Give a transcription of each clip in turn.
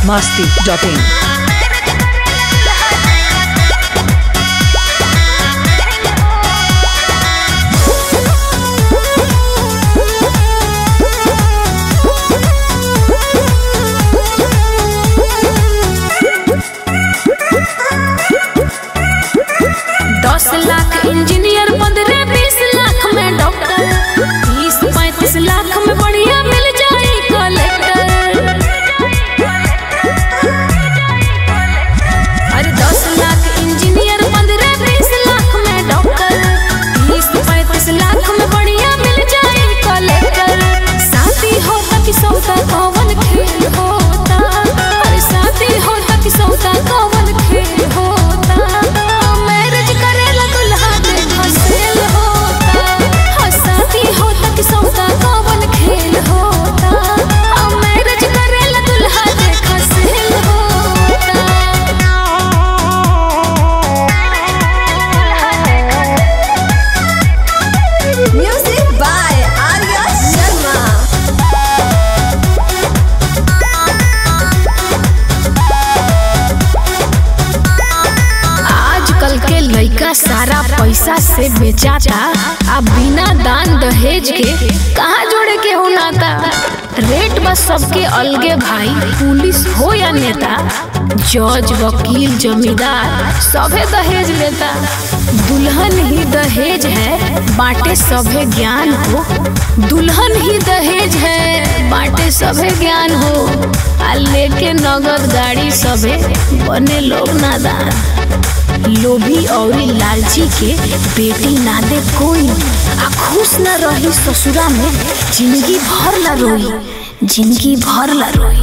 masti.in. दस lakh engineer पंद्रह बीस लाख में डॉक्टर तीस पैंतीस लाख में बढ़िया मिल जाए कलेक्टर अरे दस लाख इंजीनियर पंद्रह बीस लाख में डॉक्टर तीस पैंतीस लाख में बढ़िया मिल जाए कलेक्टर शादी होता कि सौदा कौन खेल होता अरे शादी होता कि सौदा कौन खेल होता मैरिज करेला दुल्हा देखा सेल होता हाँ, शादी होता कि सौदा कौन खेल होता हाँ, मैरिज करेला दुल्हा देखा सेल होता Music by Arya Sharma. आजकल के लइका सारा पैसा से बेचाता आ बिना दान दहेज के कहाँ जोड़े के हो नाता रेट बस सबके अलगे भाई पुलिस हो या नेता जज वकील जमींदार सभे दहेज लेता दुल्हन ही दहेज है बांटे सभे ज्ञान हो दुल्हन ही दहेज है बांटे सभे ज्ञान हो आ लेके नगद गाड़ी सभे बने लोग नादान लोभी और लालची के बेटी ना दे कोई आ खुश न रही ससुरा में जिंदगी भर ला रोई जिंदगी भर ला रोई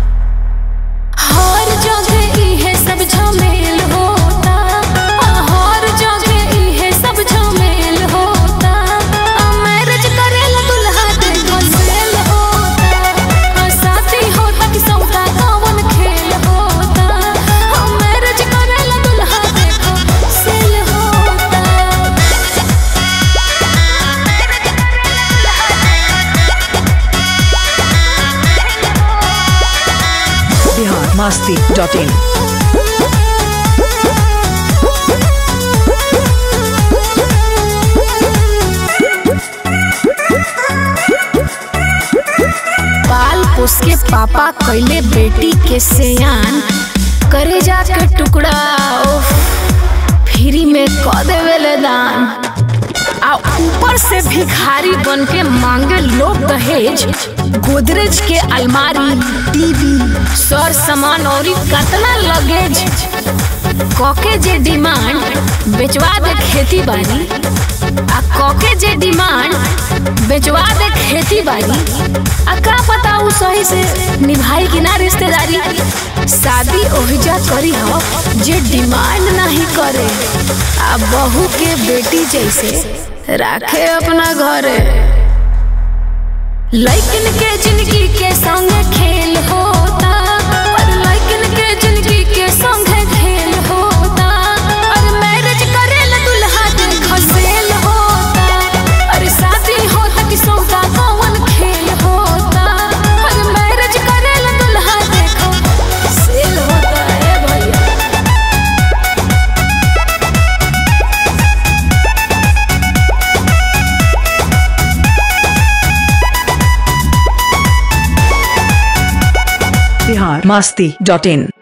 हर जगह इहे सब झमेल होता आ, हर जगह इहे सब झमेल होता आ, मैरिज करेला दुल्हा देखो सेल होता आ, शादी होता कि सौदा कौन खेल होता आ, मैरिज करेला दुल्हा देखो सेल होता Bihar masti.in. पाल पोस के पापा कैले बेटी के सेयान करे जाके टुकड़ा ओफ फ्री में क देवेले दान आ ऊपर से भिखारी बन के मांगे लोग दहेज गोदरेज के अलमारी टीवी सर सामान और कतना लगेज कके जे डिमांड बेचवा दे खेती बाड़ी आ कके जे डिमांड बेचवा दे खेती बाड़ी आ का पता उ सही से निभाई कि ना रिश्तेदारी शादी ओहिजा करी हो जे डिमांड नहीं करे आ बहू के बेटी जैसे राखे अपना घरे लइकन के जिंदगी के संग खेल होता और लइकन के जिंदगी के संग खेल होता और मैरिज करेला दुल्हा देखो सेल होता और शादी होता कि सौदा कौन खेल होता और मैरिज करेला दुल्हा देखो सेल होता है भैया Bihar masti.in.